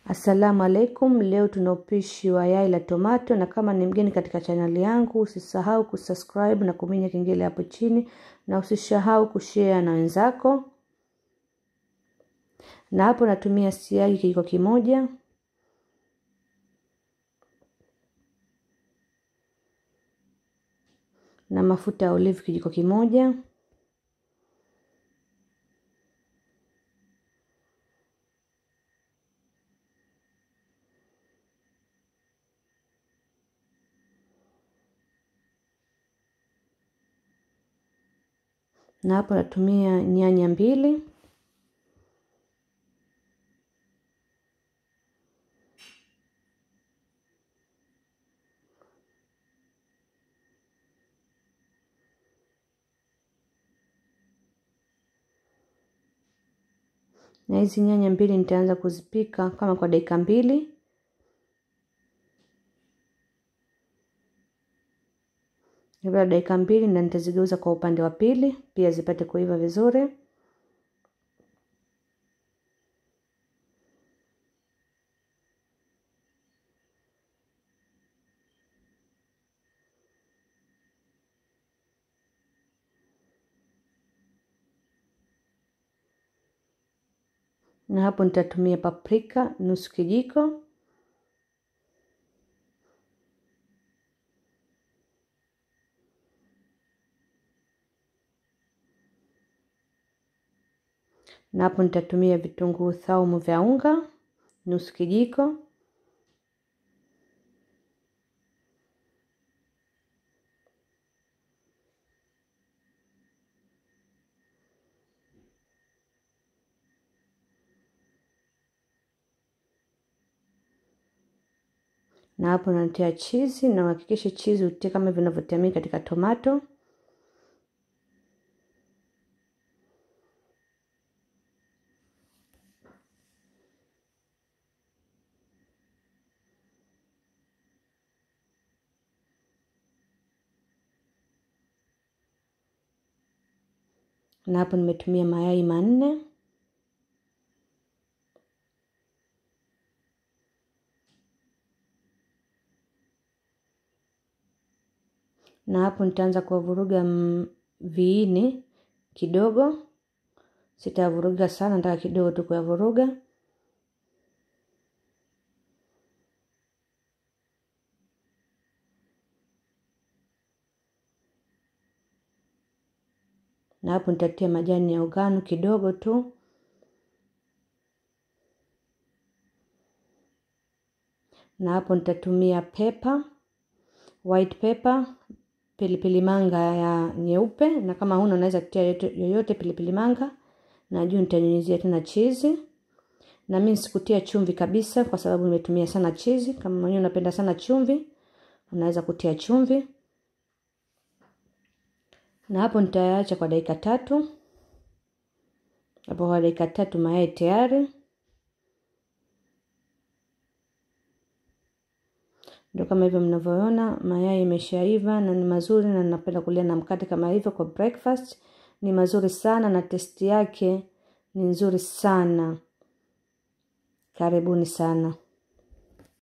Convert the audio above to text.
Assalamu alaikum, leo tuna upishi wa yai la tomato, na kama ni mgeni katika chaneli yangu usisahau kusubscribe na kuminya kengele hapo chini, na usisahau kushare na wenzako. Na hapo natumia siagi kijiko kimoja, na mafuta ya olive kijiko kimoja na hapo natumia nyanya mbili na hizi nyanya mbili nitaanza kuzipika kama kwa dakika mbili baada ya dakika mbili na nitazigeuza kwa upande wa pili pia zipate kuiva vizuri na hapo nitatumia paprika nusu kijiko na hapo nitatumia vitunguu saumu vya unga nusu kijiko na hapo natia chizi na uhakikishe chizi utie kama vinavyotiamia katika tomato na hapo nimetumia mayai manne na hapo nitaanza kuwavuruga viini kidogo sitavuruga sana nataka kidogo tu kuyavuruga na hapo nitatia majani ya ugano kidogo tu na hapo nitatumia pepper white pepper pilipili manga ya nyeupe na kama huna unaweza kutia yoyote pilipili manga na juu nitanyunyizia tena chizi na mimi sikutia chumvi kabisa kwa sababu nimetumia sana chizi kama mwenyewe unapenda sana chumvi unaweza kutia chumvi na hapo nitayaacha kwa dakika tatu hapo kwa dakika tatu mayai tayari ndio kama hivyo mnavyoona mayai imeshaiva na ni mazuri na ninapenda kulia na mkate kama hivyo kwa breakfast ni mazuri sana na testi yake ni nzuri sana karibuni sana